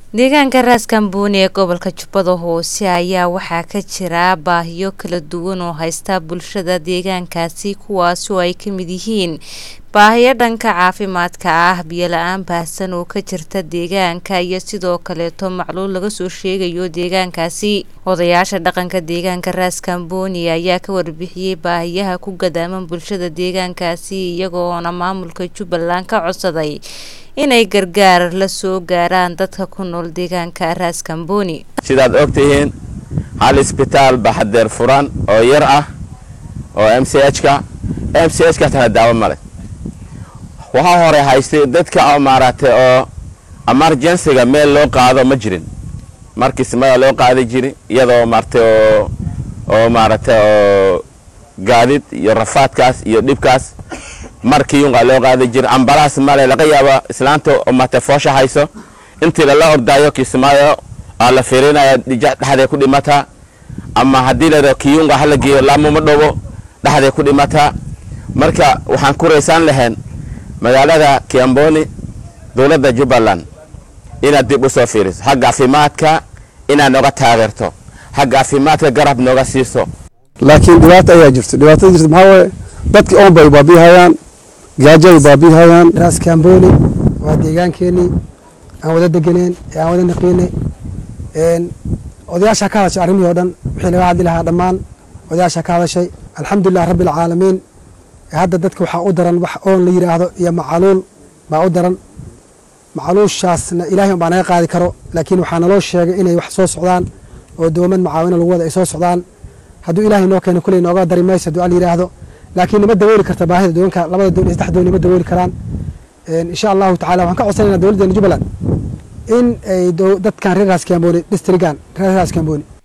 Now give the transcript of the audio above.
deegaanka raaskambooni ee gobolka jubbada hoose ayaa waxaa ka jira baahiyo kala duwan oo haysta bulshada deegaankaasi kuwaas oo ay ka mid yihiin baahiyo dhanka caafimaadka ah biyo la-aan baahsan oo ka jirta deegaanka iyo sidoo kaleeto macluul laga soo sheegayo deegaankaasi odayaasha dhaqanka deegaanka raaskambooni ayaa ka warbixiyey baahiyaha ku gadaaman bulshada deegaankaasi iyagoona maamulka jubbaland ka codsaday inay gargaar la soo gaaraan dadka ku nool deegaanka raaskambooni sidaad og tihiin hal isbitaal baa hadeer furan oo yar ah oo m c h ka m c h ka tana daawo male waxaa hore haystay dadka maaragtay oo emergencyga meel loo qaado ma jirin markiismada loo qaadi jiri iyadoo maaragtay oo oo maaragtay oo gaadid iyo rafaadkaas iyo dhibkaas markiiungaa loo qaadi jira ambalaas male laga yaaba islaanta mate foosha hayso intii lala ordaayo kismaayo aa la fiirinaya dhexday ku dhimataa ama haddii la kiyunga hala geeyo laamuma dhowo dhexday ku dhimataa marka waxaan ku raysaan lahayn magaalada kiamboni dowladda jubbaland inaad dib u soo fiiriso xagga caafimaadka inaad nooga taageerto xagga caafimaadka garab nooga siiso laakiin dhibaata ayaa jirto dhibaatada jirta maxaa waaye dadkii oon bay baabihayaan gaajo ay baabihayaan raas kamboni waa deegaankeenii aan wada degeneen ee aan wada naqiinay odayaashaa ka hadashay arrimihii o dhan wixii laga hadli lahaa dhammaan odayaashaa ka hadashay alxamdulilah rabbi alcaalamiin hadda dadka waxaa u daran wax oon la yidhaahdo iyo macaluul baa u daran macaluushaasna ilaahay un baa naga qaadi karo laakiin waxaa naloo sheegay inay wax soo socdaan oo doomad macaawino lagu wada ay soo socdaan hadduu ilaahay noo keeno kuley nooga dari mayso hadduu al yidhaahdo laakiin nima dawooli karta baahida doonka labada doon iyo saddex doon nima dawooli karaan insha allahu tacala waxaan ka codsanayna dowladdeena jubbaland in ay dadkan reer raas kamboni districtgan reer raas kamboni